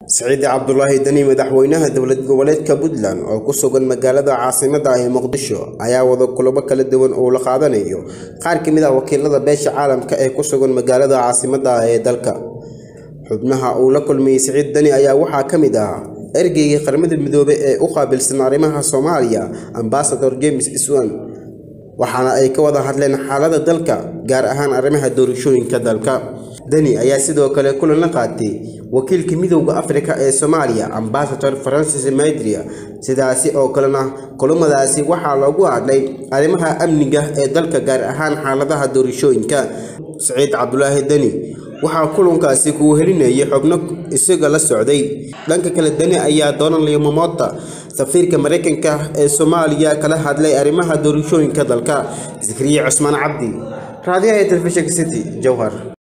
siciid cabdulaahi deni madaxweynaha dowlad goboleedka puntland oo ku sugan magaalada caasimadda ah ee muqdisho ayaa wada kulamo kala duwan oo la qaadanayo qaar ka mid ah wakiilada beesha caalamka ee ku sugan magaalada caasimadda ah ee dalka xubnaha uu la kulmayey siciid deni ayaa waxaa ka mid ah ergeygii qaramada midoobey ee u qaabilsan arrimaha soomaaliya ambasador james iswan waxaana ay ka wada hadleen xaalada dalka gaar ahaan arrimaha doorashooyinka dalka deni ayaa sidoo kale kulan la qaatay wakiilka midowda afrika ee soomaaliya ambasador francis maidria sidaasi oo kalena kulamadaasi waxaa loogu hadlay arrimaha amniga ee dalka gaar ahaan xaaladaha doorashooyinka siciid cabdulaahi deni waxaa kulankaasi kuu helinayay xubno isaga la socday dhanka kale deni ayaa doonanlaya momota safiirka maraykanka ee soomaaliya kala hadlay arrimaha doorashooyinka dalka zakariya cusmaan cabdi raadiyaha ee telefishinka city jowhar